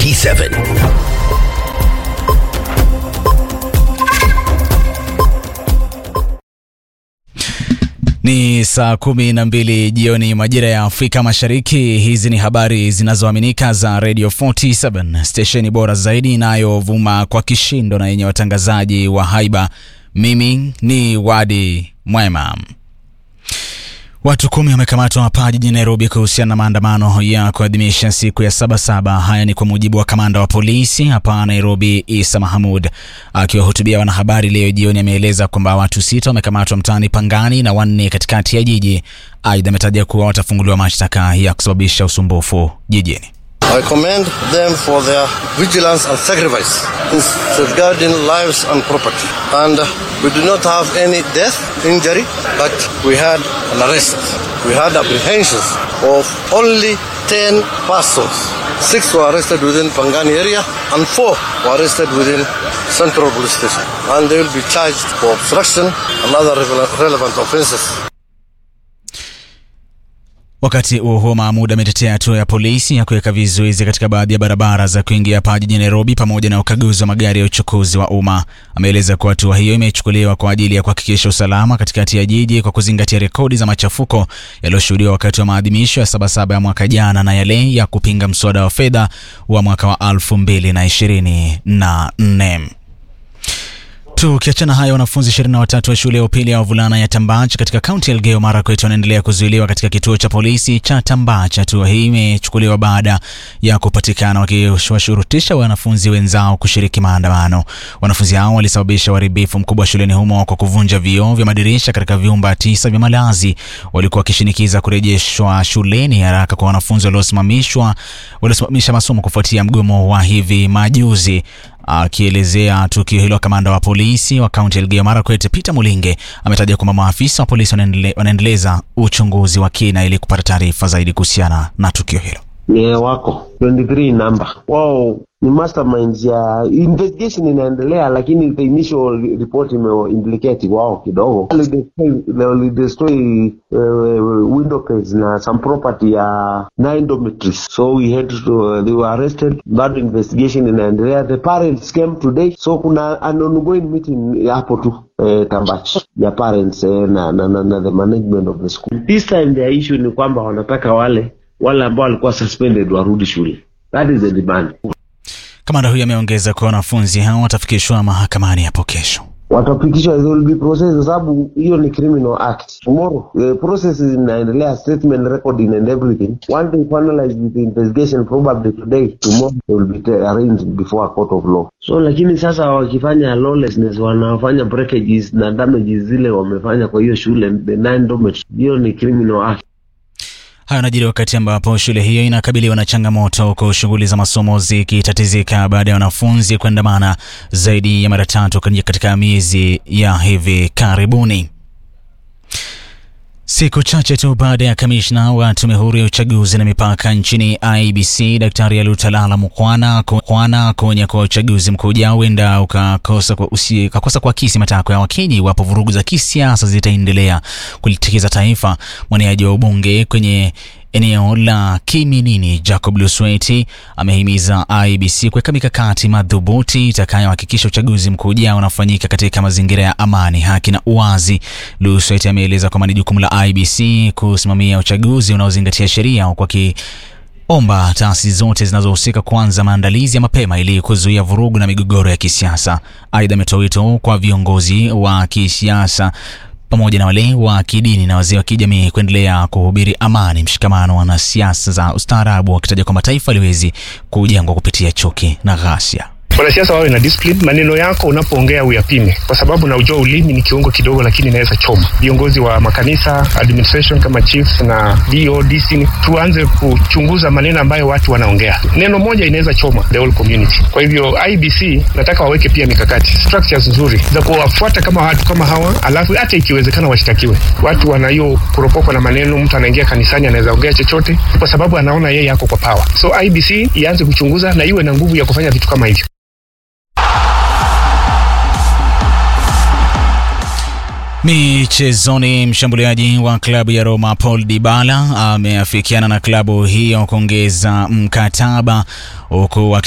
47 Ni saa kumi na mbili jioni majira ya Afrika Mashariki. Hizi ni habari zinazoaminika za Radio 47 stesheni bora zaidi inayovuma kwa kishindo na yenye watangazaji wa haiba. Mimi ni Wadi Mwema. Watu kumi wamekamatwa hapa jijini Nairobi kuhusiana na maandamano ya kuadhimisha siku ya Sabasaba. Haya ni kwa mujibu wa kamanda wa polisi hapa Nairobi, Isa Mahamud. Akiwahutubia wanahabari leo jioni, ameeleza kwamba watu sita wamekamatwa mtaani Pangani na wanne katikati ya jiji. Aidha, ametaja kuwa watafunguliwa mashtaka ya kusababisha usumbufu jijini. I commend them for their vigilance and sacrifice in safeguarding lives and property. And uh, we do not have any death, injury, but we had an arrest. We had apprehensions of only 10 persons. Six were arrested within Pangani area and four were arrested within Central Police Station. And they will be charged for obstruction and other rele- relevant offenses. Wakati huo huo, Mahmud ametetea hatua ya polisi ya kuweka vizuizi katika baadhi ya barabara za kuingia hapa jijini Nairobi pamoja na ukaguzi wa magari ya uchukuzi wa umma. Ameeleza kuwa hatua hiyo imechukuliwa kwa ajili ya kuhakikisha usalama katikati ya jiji kwa kuzingatia rekodi za machafuko yaliyoshuhudiwa wakati wa maadhimisho ya Sabasaba ya mwaka jana na yale ya kupinga mswada wa fedha wa mwaka wa elfu mbili na ishirini na nne. Tukiachana hayo, wanafunzi 23 wa shule ya upili ya wavulana ya Tambach katika kaunti ya Elgeyo Marakwet wanaendelea kuzuiliwa katika kituo cha polisi cha Tambach. Hatua hii imechukuliwa baada ya kupatikana wakiwashurutisha wanafunzi wenzao kushiriki maandamano. Wanafunzi hao walisababisha uharibifu mkubwa shuleni humo kwa kuvunja vioo vya madirisha katika vyumba tisa vya malazi. Walikuwa wakishinikiza kurejeshwa shuleni haraka kwa wanafunzi waliosimamishwa waliosimamisha masomo kufuatia mgomo wa hivi majuzi. Akielezea tukio hilo, kamanda wa polisi wa kaunti ya Elgeyo Marakwet Peter Mulinge ametaja kwamba maafisa wa polisi wanaendele, wanaendeleza uchunguzi wa kina ili kupata taarifa zaidi kuhusiana na tukio hilo. ni wako 23 namba wao ni masterminds ya investigation inaendelea, lakini the initial report imeimplicate wao kidogo. Walidestroy uh, window case na some property ya nine dormitories, so we had to, they were arrested. Bado investigation inaendelea. The parents came today, so kuna an ongoing meeting hapo tu eh, Tambach ya parents eh, na, na, na, na the management of the school. This time their issue ni kwamba wanataka wale wale ambao walikuwa suspended warudi shule. That is the demand. Kamanda huyo ameongeza kuwa wanafunzi hao watafikishwa mahakamani hapo kesho. Watapitishwa, they will be processed kwa sababu hiyo ni criminal act. Tomorrow the process inaendelea, statement recording and everything. Once they finalize with the investigation, probably today, tomorrow they will be ta- arraigned before a court of law. So lakini sasa wakifanya lawlessness, wanafanya breakages na damages zile wamefanya kwa hiyo shule, the nine dormitories, hiyo ni criminal act. Hayo yanajiri wakati ambapo shule hiyo inakabiliwa na changamoto huku shughuli za masomo zikitatizika baada ya wanafunzi kuandamana zaidi ya mara tatu katika miezi ya hivi karibuni. Siku chache tu baada ya kamishna wa tume huru ya uchaguzi na mipaka nchini IBC Daktari Alutalala Mukwana Mukwana kuonya kuwa uchaguzi mkuu ujao huenda ukakosa kwa usi- ukakosa kuakisi matakwa ya Wakenya iwapo vurugu za kisiasa zitaendelea kulitikiza taifa. Mwaniaji wa ubunge kwenye eneo la Kiminini Jacob Lusweti amehimiza IBC kuweka mikakati madhubuti itakayohakikisha uchaguzi mkuu ujao unafanyika katika mazingira ya amani, haki na uwazi. Lusweti ameeleza kwamba ni jukumu la IBC kusimamia uchaguzi unaozingatia sheria huku akiomba taasisi zote zinazohusika kuanza maandalizi ya mapema ili kuzuia vurugu na migogoro ya kisiasa. Aidha, ametoa wito kwa viongozi wa kisiasa pamoja na wale wa kidini na wazee wa kijamii kuendelea kuhubiri amani, mshikamano na siasa za ustaarabu, wakitaja kwamba taifa liwezi kujengwa kupitia chuki na ghasia. Wanasiasa wawe na discipline. Maneno yako unapoongea uyapime, kwa sababu naujua ulimi ni kiungo kidogo, lakini inaweza choma. Viongozi wa makanisa, administration kama chiefs na DO, DC, tuanze kuchunguza maneno ambayo watu wanaongea. Neno moja inaweza choma the whole community. Kwa hivyo IBC nataka waweke pia mikakati structures nzuri za kuwafuata kama watu kama hawa, alafu hata ikiwezekana washtakiwe. Watu wana hiyo kuropokwa na maneno, mtu anaingia kanisani anaweza ongea chochote kwa sababu anaona yeye yako kwa power. So IBC ianze kuchunguza na iwe na nguvu ya kufanya vitu kama hivyo. Michezoni, mshambuliaji wa klabu ya Roma Paul Dybala ameafikiana na klabu hiyo kuongeza mkataba huku